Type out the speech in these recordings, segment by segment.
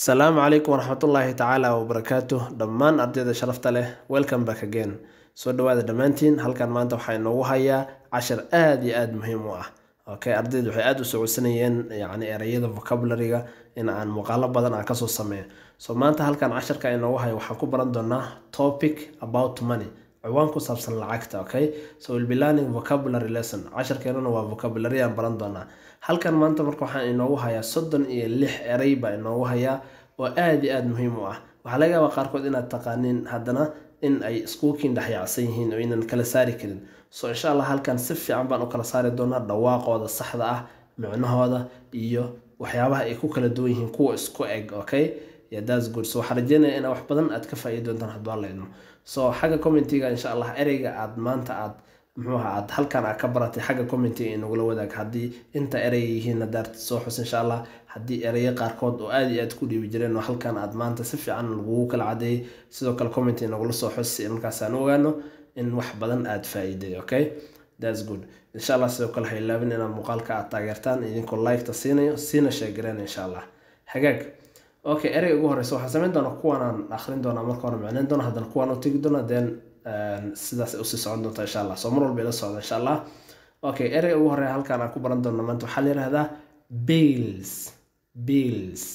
asalaamu calaykum waraxmatullaahi tacaala wabarakaatu dhammaan ardayda sharafta leh welcome back again soo dhawaada dhammaantiin halkan maanta waxaa inoogu hayaa cashar aada iyo aada muhiim u ah okay ardaydu waxay aada u socodsanayeen yacni ereyada vocabulary-ga in aan muuqaalo badan aan kasoo sameeyo so maanta halkan casharka inoogu hayo waxaan ku baran doonaa topic about money ciwaan ku saabsan lacagta okay so we'll be learning vocabulary lesson casharkeenuna waa vocabulary aan baran doonaa halkan maanta marka waxaan inoogu hayaa soddon iyo lix erey baa inoogu hayaa oo aada iyo aada muhiim u ah waxaa laga yaabaa qaarkood inaad taqaaniin haddana in ay iskuulkiin dhexyaacsan yihiin oo inaan kala saari karin so insha allah halkan si fiican baan u kala saari doonaa dhawaaqooda saxda ah micnahooda iyo waxyaabaha ay ku kala duwan yihiin kuwa isku eg okay yeah, that's good so waxaan rajeynaya inaa wax badan aad ka faa'iidi doontaan hadduu alla idmo so xagga commentiga insha allah ereyga aad maanta aad muxuu ahaa aad halkan aad ka baratay xagga commentiga inagula wadaag haddii inta erey yihiin haddaad soo xus insha allah haddii ereyo qaarkood oo aada iyo aad ku dhiibi jireen oo halkan aad maanta si fiican lagugu kala cadeeyay sidoo kale comment inagula soo xus si markaas aan ogaano in wax badan aad faa'iiday okay that's good insha allah sidoo kale ha ilaabin inaad muuqaalka aad taageertaan idinkoo like-ta siinayo siina sheegareen insha allah hagaag okay erey ugu horeysa waxaan sameyn doonaa kuwanaan akhrin doonaa marka hore micneyn doona haddana kuwaan u tegi doona then sidaas usii socon doonta insha allah soo mar walba ila socda insha allah okay erey ugu horeya halkaan aan ku baran doona maanta waxaa la yihahdaa bills bills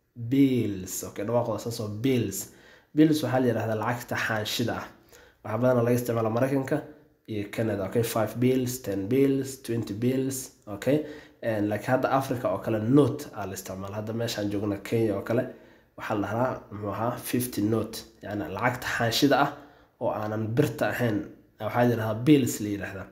bills okay dhawaaqooda saasoo bills bills waxaa la yihahdaa lacagta xaanshida ah waxaa badanaa laga isticmaala mareykanka iyo canada okay five bills ten bills twenty bills okay laakiin hadda africa oo kale note aa la isticmaala hadda meeshaan joogna kenya oo kale waxaa la dhahaa muxuu ahaa fifty note yani lacagta xaanshida ah oo aanan birta ahayn waxaa yidhahdaa bills la yidhahdaa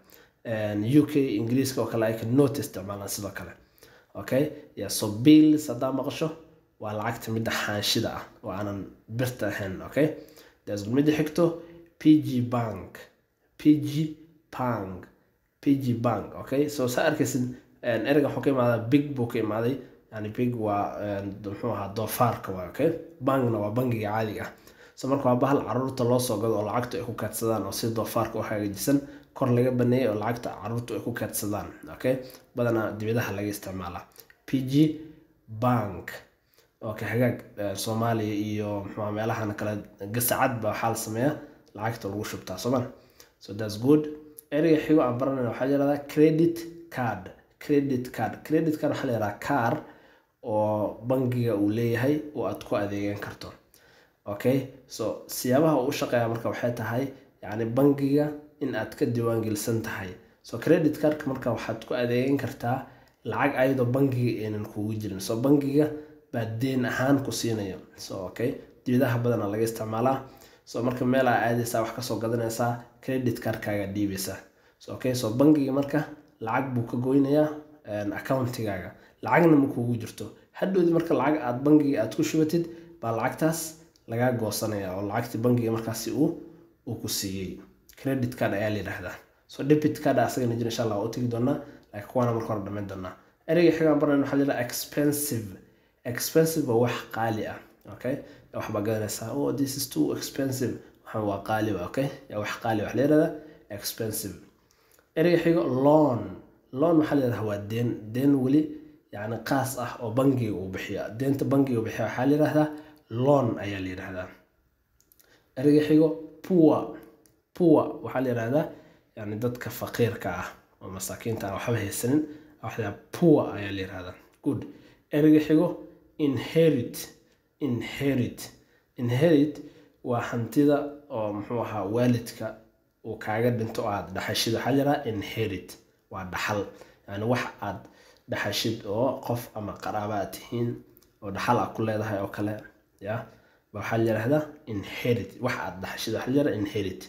u k ingiriiska oo kale ay ka note isticmaalaan sidoo kale okay yeah, so bills haddaa maqasho waa lacagta midda xaanshida ah oo aanan birta ahayn okay that's good midda xigto p g bank p g bank p g bank okay so saa arkaysid ereyga wuxuu ka imaadaa big buu ka imaaday yani big waa muxuu ahaa doofaarka waa okay bankna waa bangiga caadiga ah so marka waa bahal caruurta loo soo gado oo lacagtu ay ku kaadsadaan oo si doofaarka u hagaajisan kor laga baneeyay oo lacagta caruurtu ay ku kaadsadaan okay badanaa dibadaha laga isticmaalaa p g bank okay hagaag soomaaliya iyo muxuu meelahan kale gasacad ba waxaa la sameeyaa lacagta lagu shubtaa sooma so that's good ereyga xigo aan baranayna waxaa yirahdaa credit card credit card credit card waxaa la yihahdaa car oo bangiga uu leeyahay oo aad ku adeegan karto okay so siyaabaha uu u shaqeeya marka waxay tahay yacni bangiga in aad ka diiwaangelisan tahay so credit cardka marka waxaad ku adeegan kartaa lacag ayadoo bangiga aynan kugu jirin so bangiga baa deen ahaan ku siinayo so okay dibadaha badana laga isticmaalaa so marka meel aa aadaysaa wax kasoo gadanaysaa credit cardkaaga dhiibaysaa so okay so bangiga marka lacag buu ka goynayaa accountigaaga lacagna ma kugu jirto hadhowdi marka lacag aad bangiga aad ku shubatid baa lacagtaas lagaa goosanaya oo lacagtii bangiga markaasi uu uu ku siiyey credit card ayaa la yidhaahdaa so debit card asagana jira insha allah waa u tegi doonaa laakiin kuwaana marka hore dhamayn doonaa ereyga xigaan baran waxaa la yidhaha expensive expensive waa wax qaali ah okay wax baa gadanaysaa oh this is too expensive waxaan waa qaali ba okay yaa wax qaali wax la yidhahdaa expensive ereyga xigo loan loan waxaa la yidhahdaa waa deen deen weli yacni qaas ah oo bangiga uu bixiya deenta bangiga uu bixiya waxaa la yidhahdaa loan ayaa la yidhahdaa ereyga xigo poor poor waxaa la yidhahdaa yani dadka faqiirka ah oo masaakiinta aan waxba haysanin waxaa poor ayaa la yidhahdaa good ereyga xigo inherit inherit inherit waa hantida oo muxuu ahaa waalidka uu kaaga dhinto oo aad dhaxashid waxaa la yidhahdaa inherit waa dhaxal yani wax aad dhaxashid oo qof ama qaraaba aad tihiin oo dhaxal aad ku leedahay oo kale ya waxaa la yidhahdaa inherit wax aad dhaxashid waxaa la yidhahdaa inherit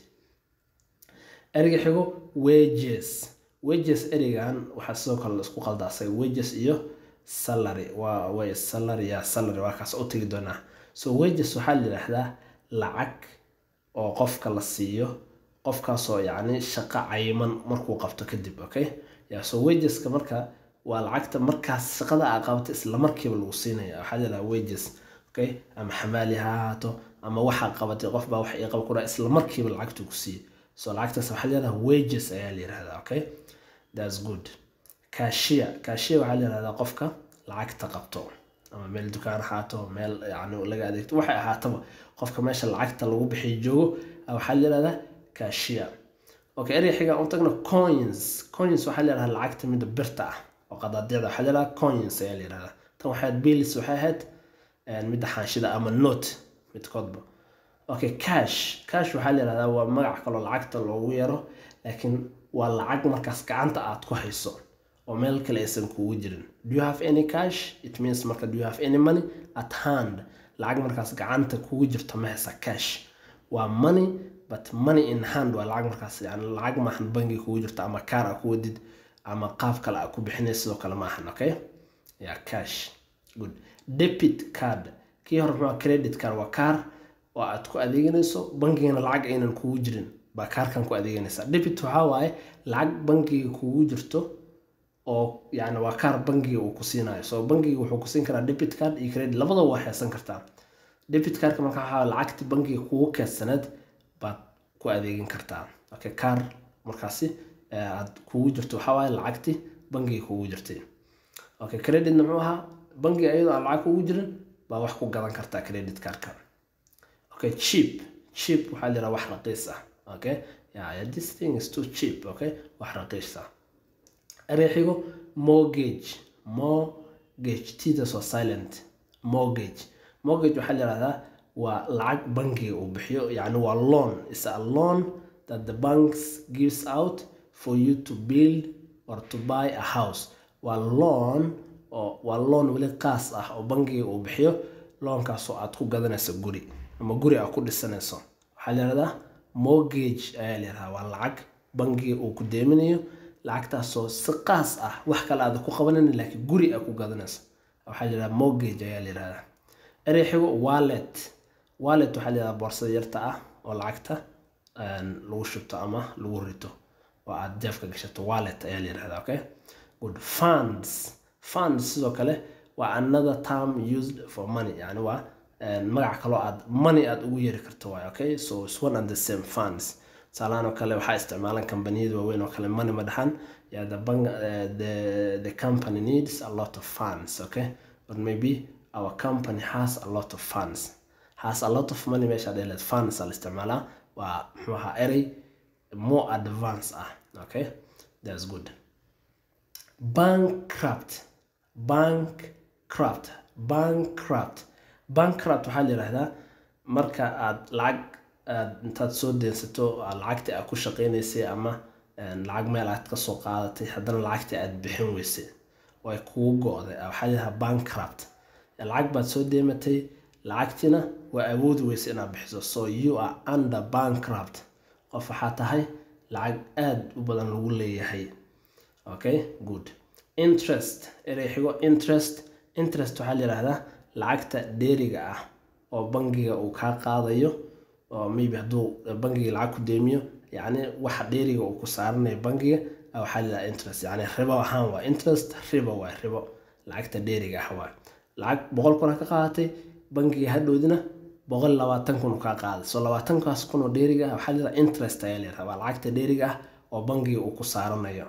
ereyga xigo wages wages ereygan waxaa sidoo kale la isku qalda asaga wages iyo salary waa way salary ya salary waa kaas u tegi doonaa so wages waxaa la yidhaahdaa lacag oo qofka la siiyo qofkaasoo yacni shaqo cayiman markuu qabto kadib okay ya so wageska marka waa lacagta markaas shaqada aa qabato isla markiiba lagu siinaya waxaa la yidhahdaa wages okay ama xamaali ha ahaato ama waxaa qabatay qof baa wax ii qaba ku dhaha isla markiiba lacagtu ku siiye so lacagtaas waxaa la yihahdaa wages ayaa la yihahdaa okay that's good cashier cashier waxaa la yihahdaa qofka lacagta qabto ama meel dukaan ahaato meel yani laga adeegto waxay ahaataba qofka meesha lacagta lagu bixiyo joogo waxaa la yihahdaa cashier okay erey xiga u tagno coins coins waxaa la yihahdaa lacagta mida birta ah oo qadaadicda waxaa la yihahdaa coins ayaa la yihahdaa tan waxay bills waxay ahayd midda xaanshida ama note midkoodba okay cash cash waxaa la yihahdaa waa magac kaloo lacagta loogu yaro laakiin waa lacag markaas gacanta aad ku hayso oo meel kale aysan kugu jirin do you have any cash it means marka do you have any money at hand lacag markaas gacanta kugu jirto ma haysa cash waa money but money in hand waa lacag markaas yani lacag maahan bangi kugu jirto ama kaar a ku wadid ama qaab kale a ku bixinay sidoo kale maahan okay yeah cash good debit card kii hore muxuu credit card waa kaar oo aad ku adeeganayso bangigana lacag aynan kugu jirin baa kaarkan ku adeeganaysaa debit waxaa waaye lacag bangiga kugu jirto oo yani waa kaar bangiga uu ku siinayo so bangiga wuxuu ku siin karaa debit card iyo credit labadaba waa haysan kartaa debit cardka marka waxaa lacagti bangiga kugu keedsaneed baad ku adeegin kartaa okay kaar markaasi aad kugu jirto waxaa waaye lacagti bangiga kugu jirtay okay creditna muxuu ahaa bangiga iyadoo aan lacag kugu jirin baa wax ku gadan kartaa credit cardka okay cheap cheap waxaa la yidhaha wax raqiis ah okay yeah, yeah this thing is too cheap okay wax raqiis ah ereexigo mortgage mortgage tidas waa silent mortgage mortgage waxaa la yihahdaa waa lacag bangiga uu bixiyo yani waa loan is a loan that the banks gives out for you to build or to buy a house waa loan oo waa loan weli qaas ah oo bangiga uu bixiyo loonkaasoo aad ku gadanayso guri ama guri aad ku dhisanayso waxaa la yihahdaa mortgage ayaa la yihahdaa waa lacag bangiga uu ku deeminayo lacagtaasoo si qaas ah wax kale aada ku qabanan laakiin guri a ku gadanayso waxaa la yihahdaa mortgage ayaa la yihahdaa erey xigo wallet wallet waxaa la yihahdaa boorsada yarta ah oo lacagta lagu shubto ama lagu rito oo aad jeefka gashato wallet ayaa la yihahdaa okay good funds funds sidoo kale waa another term used for money yani waa magac kaloo aad money aad ugu yeeri karto waay okay so it's one and the same funds saalaan oo kale waxaa isticmaalan kambaniyada waaweyn oo kale money ma dhaxan yeah, the, bank, uh, the, the company needs a lot of funds okay or maybe our company has a lot of funds has a lot of money meesha dheeleed funds la isticmaalaa waa muxuu ahaa erey more advance ah okay that's good bankrupt bankrupt bankrupt bankrupt waxaa la yidhahdaa marka aad lacag aad intaad soo deensato lacagtii aad ku shaqeynaysay ama lacag meel aad kasoo qaadatay haddana lacagtii aad bixin weysay oo ay kugu go-day waxaa layahaa bankrupt lacag baad soo deematay lacagtiina waa awoodi weysay inaad bixiso so you are under bankrupt qof waxaa tahay lacag aada u badan lagu leeyahay okay good interest erey xigo interest interest waxaa la yihahdaa lacagta dheeriga ah oo bangiga uu kaa qaadayo oo maybe hadduu bangiga lacag ku deemiyo yacni waxa dheeriga uu ku saaranayo bangiga waxaa layidhaha interest yani ribo ahaan waa interest ribo waa ribo lacagta dheeriga ah waa lacag boqol kuna ka qaadatay bangiga hadhowdina boqol labaatan kun kaa qaaday so labaatankaas kun oo dheeriga ah waxaa layidhaha interest ayaa layidhaha waa lacagta dheeriga ah oo bangiga uu ku saaranayo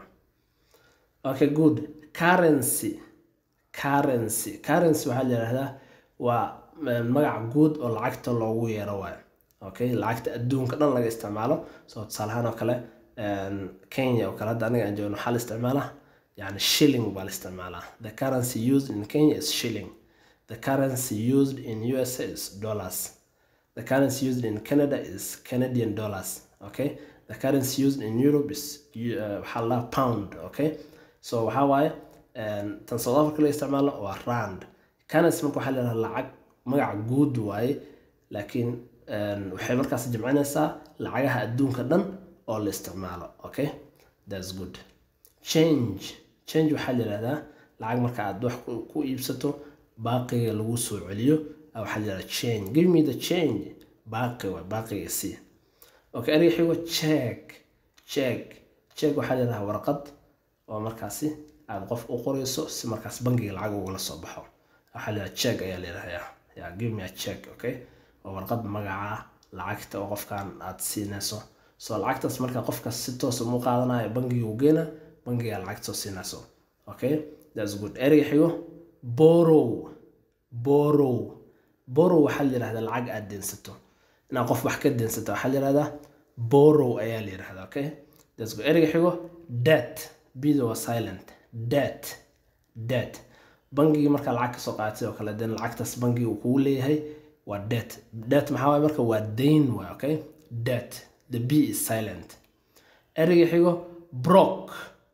okay good currency currency currency waxaa la yidhahdaa waa magac guud oo lacagta loogu yeero waayo okay lacagta adduunka dhan laga isticmaalo so tusaalahaan oo kale kenya oo kale hadda aniga aan joogno waxaa la isticmaalaa yani shilling baa la isticmaalaa the currency used in kenya is shilling the currency used in usa is dollars the currency used in canada is canadian dollars okay the currency used in europe is waxaa la pound okay so waxaa waaye tan south africa la isticmaalo waa rand currency marka waxaa la yidhaha lacag magac guud waaye laakiin waxay markaas jimcinaysaa lacagaha adduunka dhan oo la isticmaalo okay that's good change change waxaa la yihahdaa lacag marka aad wax ku iibsato baaqiga lagu soo celiyo waxaa la yihahdaa change give me the change baaqi waa baaqiga si okay eriga xigo check check check waxaa la yihahdaa warqad oo markaasi aad qof u qorayso si markaas bangiga lacag ugala soo baxo waxaa la yihahdaa check ayaa la yihahdaa yeah, give me a check okay oo warqad magaca lacagta oo qofkan aad siinayso so lacagtaas marka qofkaas si toosa mu qaadanayo bangiga u geena bangiga lacagta soo siinayso okay that's good ereyga xigo borrow borrow borrow waxaa la yidhahdaa lacag aad deensato inaad qof wax ka deensato waxaa la yidhahdaa borrow ayaa la yidhahdaa okay that's good ereyga xigo debt bida waa silent debt debt bangigii markaa lacag kasoo qaadatay oo kale den lacagtaas bangiga uu kugu leeyahay waa debt debt maxaa waaye marka waa dayn waay okay debt the b is silent ereyga xigo brok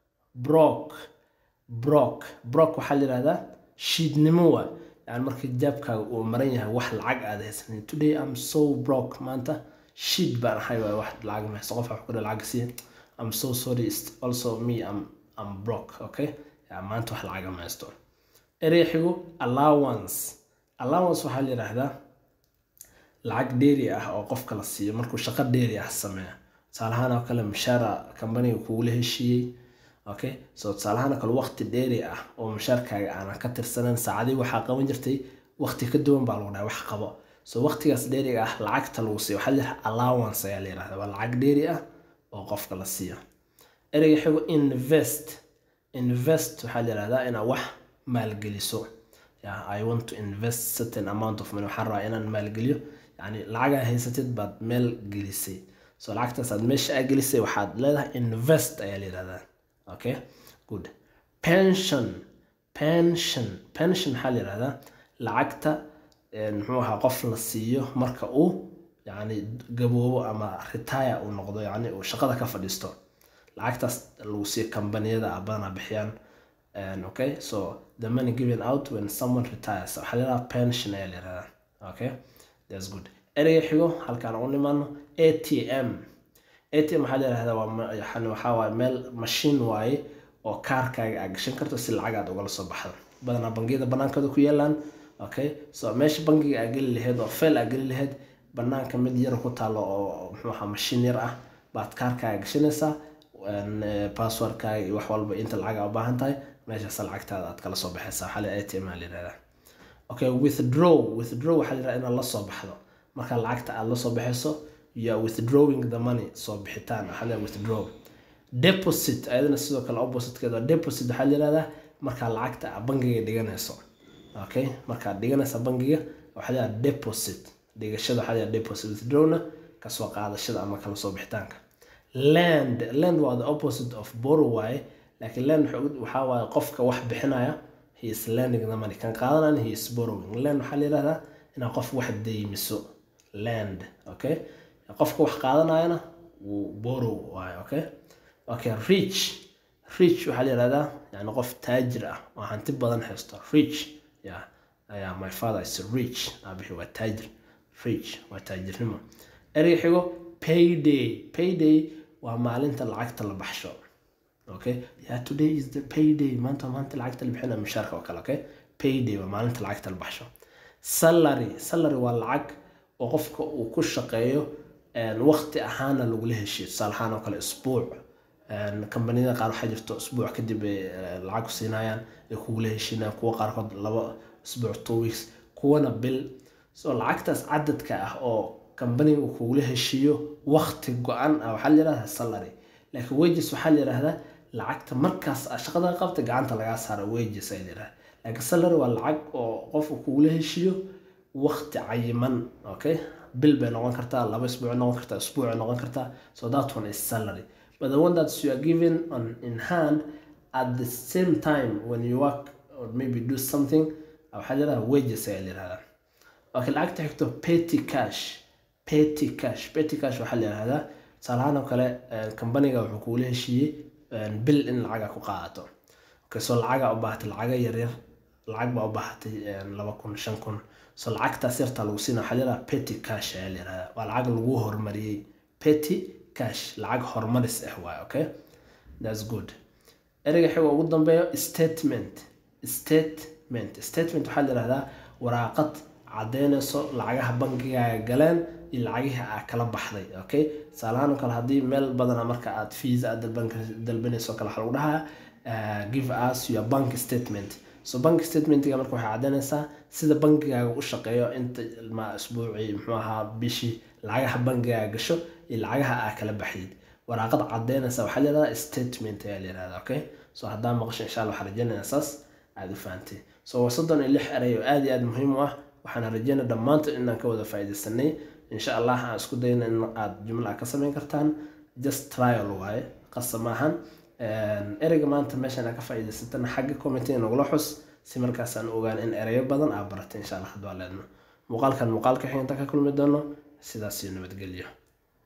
brok brok brok waxaa la yidhahdaa shiidnimo waay yani markii jaabkaaga uu maran yahay wax lacag aad haysanin today am so broke maanta shiid baan ahay waay wax lacag ma haysto qof wax ku lacag siiya am so sorry it's also me am am broke okay ya maanta wax lacag ma haysto erey xigo allowance allowance waxaa la yidhaahdaa lacag dheeri ah oo qofka la siiyo markuu shaqo dheeri ah sameeyo tusaalahaan oo kale mushaara kambaniga kugula heshiiyey okay so tusaalahaan oo kale waqti dheeri ah oo mushaarkaaga aanan ka tirsanan saacadii waxaa qaban jirtay waqti ka duwan baa lagu dhahay wax qabo so waqtigaas dheeriga ah lacagta lagu siiyo waxaa la yidhaha allowance ayaa la yidhahdaa waa lacag dheeri ah oo qofka la siiyo ereyga xigo invest invest waxaa la yidhahdaa inaad wax maalgeliso yeah, i want to invest certain amount of money waxaan rabaa inaan maalgeliyo yani lacagaa haysatid baad meel gelisay so lacagtaas aad meesha aa gelisay waxaad leedahay invest ayaa la yidhahdaa okay good pension pension pension maxaa la yidhahdaa lacagta muxuu ahaa qof la siiyo marka uu yani gaboobo ama retire uu noqdo yani uu shaqada ka fadhiisto lacagtaas lagu siiyo kambaniyada a badanaa bixiyaan okay so the money given out when someone retires waxaa la yidhahdaa pension ayaa la yidhahdaa okay that's good ereyga xigo halkaan u nimaano atm atm waxaa la yidhahdaa waa yani waxaa waaye meel mashiin waaye oo kaarkaaga aad gashan karto si lacag aad ugala soo baxdo badanaa bangiyada banaankooda ku yaalaan okay so meesha bangiga aad geli lahayd oo fail aad geli lahayd banaanka mid yar ku taalo oo muxuu ahaa mashiin yar ah baad kaarkaaga gashanaysaa passwordkaaga iyo wax walba inta lacag aa u baahan tahay meeshaas lacagtaada aad kala soo baxaysaa waxaa la atm aa la yidhahdaa okay withdraw withdraw waxaa la yidhahdaa inaad la soo baxdo marka lacagta aad la soo baxayso you are withdrawing the money soo bixitaan waxaa la withdraw deposit ayadana sidoo kale oppositekeeda deposit waxaa la yidhahdaa markaa lacagta aad bangiga dhiganayso okay markaad dhiganaysa bangiga waxaa la yidhahdaa deposit dhigashada waxaa la yidhahdaa deposit withdrawna kasoo qaadashada ama kala soo bixitaanka land land waa the opposite of borrow waaye laakiin land waxaa waaye qofka wax bixinaya he is lending the money kan qaadanayan he is borrowing land waxaa la yidhahdaa inaad qof wax deymiso land okay qofka wax qaadanayana wuu borrow waaye okay okay rich rich waxaa la yidhahdaa yani qof taajir ah oo hanti badan haysto rich yeah yeah my father is rich aabixi waa taajir rich waa taajirnimo ereyga xigo payday payday waa maalinta lacagta la baxsho okay yeah today is the payday maanta maanta lacagta la bixina mushaarka oo kale okay payday waa maalinta lacagta la baxsho salary salary waa lacag oo qofka uu ku shaqeeyo waqti ahaana lagula heshiyo tusaale ahaan oo kale isbuuc kambaniyada qaar waxaa jirto isbuuc kadib ay lacag ku siinayaan ay kugula heshiinayaan kuwa qaarkood laba isbuuc two weeks kuwana bil so lacagtaas cadadka ah oo kambaniga uu kugula heshiiyo waqti go-an ah waxaa la yidhahdaa salary laakiin wages waxaa la yidhahdaa lacagta markaas shaqada qabta gacanta lagaa saara wages ayaa la yidhahdaa laakiin salary waa lacag oo qofku kugula heshiiyo waqti cayiman okay bil bay noqon kartaa laba isbuuc noqon kartaa isbuuc noqon kartaa so that one is salary but the one that you are given on in hand at the same time when you work or maybe do something waxaa la yidhahdaa wages ayaa la yidhahdaa okay lacagta xigto petty cash petty cash petty cash waxaa la yidhahdaa tusaalahaan oo kale kambaniga wuxuu kugula heshiiyey bil in lacaga ku qaadato okay so lacaga u baahatay lacaga yaryar lacag baa u baahatay laba kun shan kun so lacagtaas yartaa lagu siina waxaa la yidhahdaa petty cash ayaa la yidhahdaa waa lacag lagu horumariyey petty cash lacag horumaris ah waaye okay that's good ereyga xiga ugu dambeeyo statement statement statement waxaa la yidhahdaa waraaqad caddeynayso lacagaha bangigaaga galeen iyo lacagihii aa kala baxday okay tusaalahaan oo kale haddii meel badana marka aad fees aad dalbanayso kale waxaa lagu dhahaa give us your bank statement so bank statementiga marka waxay caddeynaysaa sida bangigaaga u shaqeeyo inta ma isbuucii muxuu ahaa bishii lacagaha bangigaaga gasho iyo lacagaha aa kala baxdid waraaqad caddeynaysa waxaa la yidhahdaa statement ayaa la yidhahdaa okay so haddaa maqasho insha allah waxaa rajeynaya saas aada u fahantay so waa soddon iyo lix erey oo aada iyo aada muhiim u ah waxaan rajeynaa dhammaantood inaan ka wada faa'iidaysanay insha allah aan isku dayna in aad jumla ka samayn kartaan just trial waaye qasa maahan ereyga maanta meeshan aad ka faa'iidaysatana xagga commentiga nagula xus si markaasaan ogaan in ereyo badan aad baratay insha allah hadwaa leedno muuqaalkan muuqaalka xiganta ka kulmi doono sidaas iyo nabadgelyo